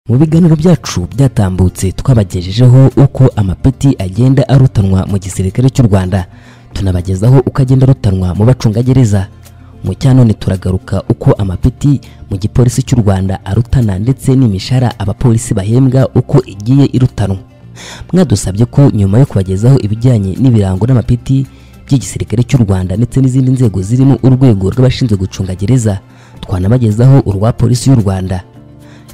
mu biganiro byacu byatambutse twabagejejeho uko amapeti agenda arutanwa mu gisirikare cy'u rwanda tunabagezaho uko agenda arutanwa mu bacungagereza mu cyanone turagaruka uko amapeti mu gipolisi cy'u rwanda arutana ndetse n'imishahara abapolisi bahembwa uko igiye irutanwa mwadusabye ko nyuma yo kubagezaho ibijyanye n'ibirango n'amapeti by'igisirikare cy'u rwanda ndetse n'izindi nzego zirimo urwego rw'abashinzwe gucunga gereza twanabagezaho urwa polisi y'u rwanda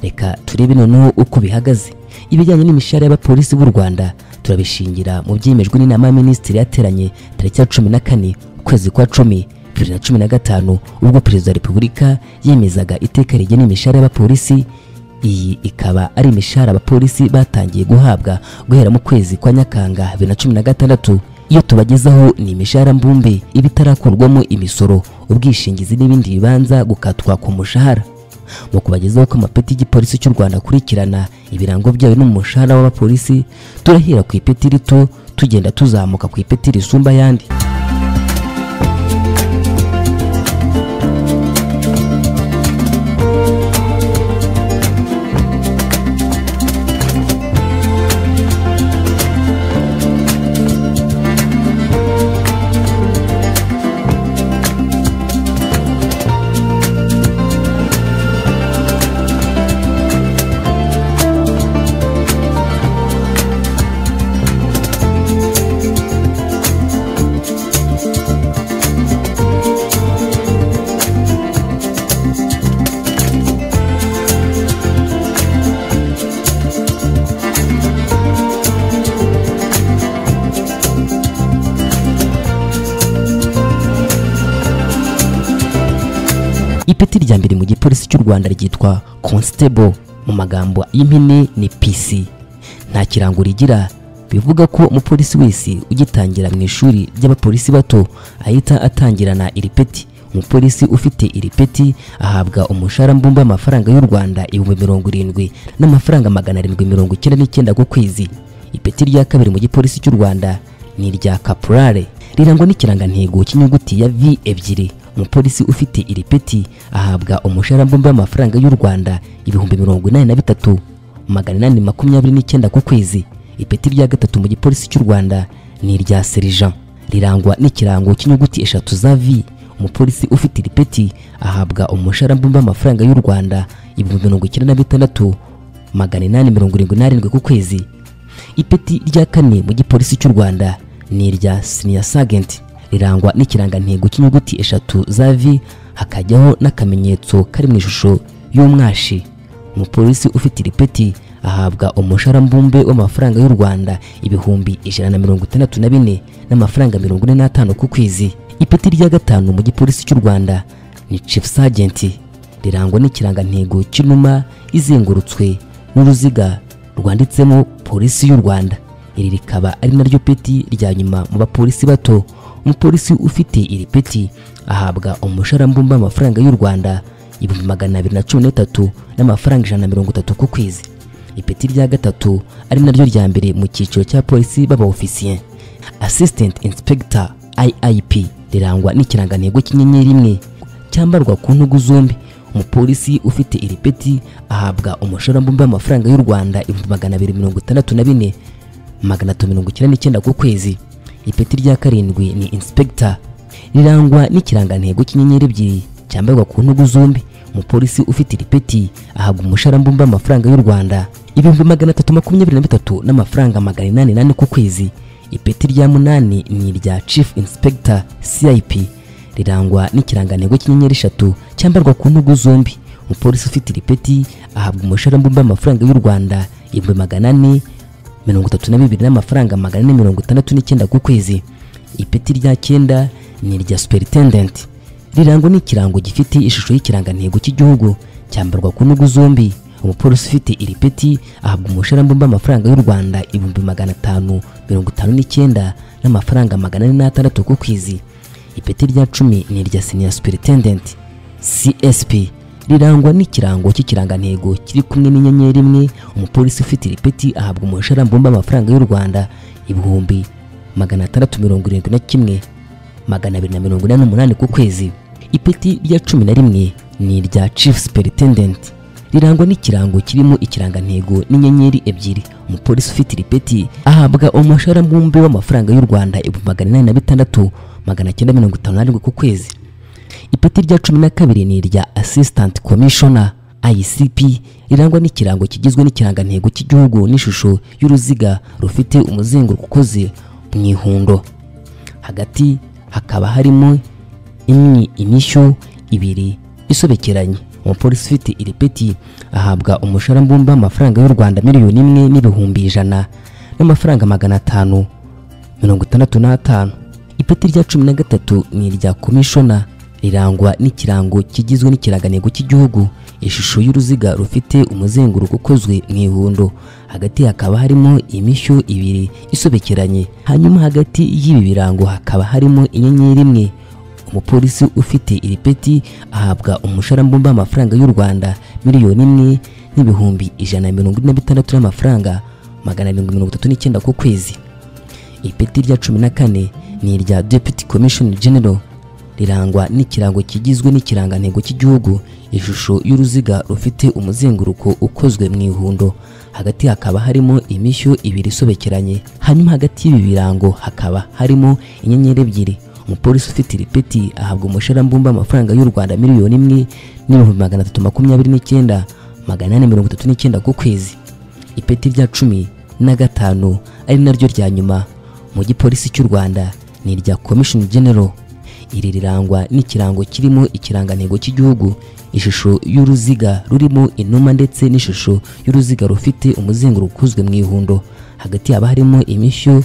reka turebe noneho uko bihagaze ibijyanye n'imishahara y'abapolisi b'u rwanda turabishingira mu byemejwe n'inama ya minisitiri yateranye tariki ya cumi na kane ukwezi kwa cumi bibiri na cumi na gatanu ubwo perezida wa repubulika yemezaga iteka rigena imishahara y'abapolisi iyi ikaba ari imishahara abapolisi batangiye guhabwa guhera mu kwezi kwa nyakanga bibiri na cumi na gatandatu iyo tubagezaho ni imishahara mbumbe iba itarakorwamo imisoro ubwishingizi n'ibindi bibanza gukatwa ku mushahara mu kubagezaho ko amapeti y'igipolisi cy'u rwanda akurikirana ibirango byayo n'umushahara w'abapolisi turahera ku ipeti rito tugenda tuzamuka ku ipeti risumba ayandi ipeti rya mbere mu gipolisi cy'u rwanda ryitwa constable mu magambo y'impine ni pc nta kirango rigira bivuga ko umupolisi wese ugitangira mu ishuri ry'abapolisi bato ahita atangirana iri peti umupolisi ufite iri peti ahabwa umushahara mbumbe w'amafaranga y'u rwanda ibihumbi mirongo irindwi n'amafaranga magana arindwi mirongo icyenda n'icyenda ku kwezi ipeti rya kabiri mu gipolisi cy'u rwanda ni irya caporale rirangwa n'ikirangantego cy'inyuguti ya v ebyiri umupolisi ufite iri peti ahabwa umushahara mbumbe w'amafaranga y'u rwanda ibihumbi mirongo inani na bitatu magana inani makumyabiri n'icyenda ku kwezi ipeti rya gatatu mu gipolisi cy'u rwanda ni irya serija rirangwa n'ikirango cy'inyuguti eshatu za v umupolisi ufite iri peti ahabwa umushahara mbumbe w'amafaranga y'u rwanda ibihumbi mirongo icyenda na bitandatu magana inani mirongo irindwi n'arindwi ku kwezi ipeti rya kane mu gipolisi cy'u rwanda ni irya siniya sagenti rirangwa n'ikirangantego cy'inyuguti eshatu za v hakajyaho n'akamenyetso kari mu ishusho y'umwashi umupolisi ufite iri peti ahabwa umushahara mbumbe w'amafaranga y'u rwanda ibihumbi ijana na mirongo itandatu na bine n'amafaranga mirongo ine n'atanu ku kwezi ipeti rya gatanu mu gipolisi cy'u rwanda ni chief sergeant rirangwa n'ikirangantego cy'inuma izengurutswe n'uruziga rwanditsemo polisi y'u rwanda iri rikaba ari naryo peti rya nyuma mu bapolisi bato umupolisi ufite iri peti ahabwa umushahara mbumbe w'amafaranga y'u rwanda ibihumbi magana abiri na cumi n'itatu n'amafaranga ijana na mirongo itatu ku kwezi ipeti rya gatatu ari naryo rya mbere mu cyiciro cya polisi b'abaofisiye assistant inspector iip rirangwa n'ikirangantego cy'inyenyeri imwe cyambarwa ku ntugu zombi umupolisi ufite iri peti ahabwa umushahara mbumbe w'amafaranga y'u rwanda ibihumbi magana abiri mirongo itandatu na bine magana atatu mirongo icyenda n'icyenda ku kwezi ipeti rya karindwi ni inspector rirangwa n'ikirangantego cy'inyenyeri ebyiri cyambarwa ku ntugu zombi umupolisi ufite iri peti ahabwa umushahara mbumbe w'amafaranga y'u rwanda ibihumbi magana atatu makumyabiri na bitatu n'amafaranga magana inani n'ane ku kwezi ipeti rya munani ni irya chief inspector cip rirangwa n'ikirangantego cy'inyenyeri eshatu cyambarwa ku ntugu zombi umupolisi ufite iri peti ahabwa umushahara mbumbe w'amafaranga y'u rwanda ibihumbi magana ane mirongo itatu na bibiri n'amafaranga magana ane mirongo itandatu n'icyenda ku kwezi ipeti rya cyenda ni irya superintendent rirangwa n'ikirango gifite ishusho y'ikirangantego cy'igihugu cyambarwa ku ntugu zombi umupolisi ufite iri peti ahabwa umushahara mbumbe w'amafaranga y'u rwanda ibihumbi magana atanu mirongo itanu n'icyenda n'amafaranga magana ane n'atandatu ku kwezi ipeti rya cumi ni irya senior superintendent csp rirangwa n'ikirango cy'ikirangantego kiri kumwe n'inyenyeri imwe umupolisi ufite iri peti ahabwa umushahara mbumbe w'amafaranga y'u rwanda ibihumbi magana atandatu mirongo irindwi na kimwe magana abiri na mirongo inani n'umunani ku kwezi ipeti rya cumi na rimwe ni irya chief superintendent rirangwa n'ikirango kirimo ikirangantego n'inyenyeri ebyiri umupolisi ufite iri peti ahabwa umushahara mbumbe w'amafaranga y'u rwanda ibihumbi magana inani na bitandatu magana cyenda mirongo itanu n'arindwi ku kwezi ipeti rya cumi na kabiri ni irya assistant commissioner ICP rirangwa n'ikirango kigizwe n'ikirangantego cy'igihugu n'ishusho y'uruziga rufite umuzenguruko ukoze mu ihundo hagati hakaba harimo imwe imishyo ibiri isobekeranye umupolisi ufite iri peti ahabwa umushahara mbumbe w'amafaranga y'u rwanda miliyoni imwe n'ibihumbi ijana n'amafaranga magana atanu mirongo itandatu n'atanu ipeti rya cumi na gatatu ni irya komishona rirangwa n'ikirango kigizwe n'ikirangantego cy'igihugu ishusho y'uruziga rufite umuzenguruko ukozwe mu ihundo hagati hakaba harimo imishyo ibiri isobekeranye hanyuma hagati y'ibi birango hakaba harimo inyenyeri imwe umupolisi ufite iri peti ahabwa umushahara mbumbe w'amafaranga y'u rwanda miliyoni imwe n'ibihumbi ijana na mirongo ine na bitandatu y'amafaranga magana arindwi mirongo itatu n'icyenda ku kwezi ipeti rya cumi na kane ni irya deputy commissioner general rirangwa n'ikirango kigizwe n'ikirangantego cy'igihugu ishusho y'uruziga rufite umuzenguruko ukozwe mu ihundo hagati hakaba harimo imishyo ibiri isobekeranye hanyuma hagati y'ibi birango hakaba harimo inyenyeri ebyiri umupolisi ufite iri peti ahabwa umushahara mbumbe amafaranga y'u rwanda miliyoni imwe n'ibihumbi magana atatu makumyabiri n'icyenda magana ane mirongo itatu n'icyenda ku kwezi ipeti rya cumi na gatanu ari naryo rya nyuma mu gipolisi cy'u rwanda ni irya komishoni genero iri rirangwa n'ikirango kirimo ikirangantego cy'igihugu ishusho y'uruziga rurimo inuma ndetse n'ishusho y'uruziga rufite umuzenguruko ukozwe mu ihundo hagati haba harimo imishyo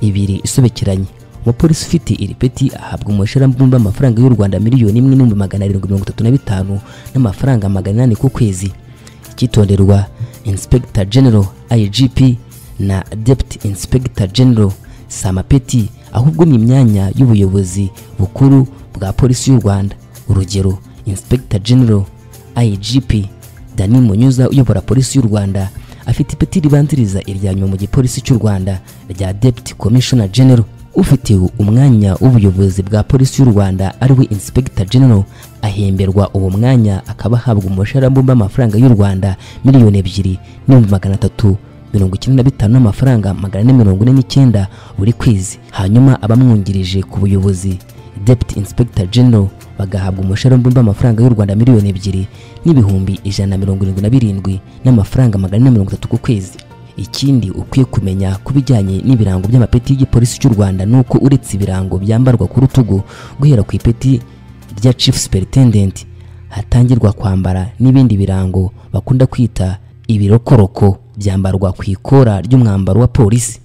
ibiri isobekeranye umupolisi ufite iri peti ahabwa umushahara mbumbe amafaranga y'u rwanda miliyoni imwe n'ibihumbi magana arindwi mirongo itatu na bitanu n'amafaranga magana inani ku kwezi icyitonderwa inspector general igp na deputy inspector general samapeti ahubwo ni imyanya y'ubuyobozi bukuru bwa polisi y'u rwanda urugero inspector general igp dani munyuza uyobora polisi y'u rwanda afite ipeti ribanziriza irya nyuma mu gipolisi cy'u rwanda rya deputy commissioner general ufite umwanya w'ubuyobozi bwa polisi y'u rwanda ariwe inspector general ahemberwa uwo mwanya akaba ahabwa umushahara mbumbe amafaranga y'u rwanda miliyoni ebyiri n'ibihumbi magana atatu mirongo icyenda na bitanu n'amafaranga magana ane mirongo ine n'icyenda buri kwezi hanyuma abamwungirije ku buyobozi deputy inspector general bagahabwa umushahara mbumbe w'amafaranga y'u rwanda miliyoni ebyiri n'ibihumbi ijana na mirongo irindwi na birindwi n'amafaranga magana ane mirongo itatu ku kwezi ikindi ukwiye kumenya ku bijyanye n'ibirango by'amapeti y'igipolisi cy'u rwanda ni uko uretse ibirango byambarwa ku rutugu guhera ku ipeti rya chief superintendent hatangirwa kwambara n'ibindi birango bakunda kwita ibirokoroko byambarwa ku ikora ry'umwambaro wa polisi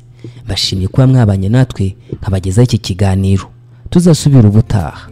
bashimye kuba mwabanye natwe nkabagezaho iki kiganiro tuzasubira ubutaha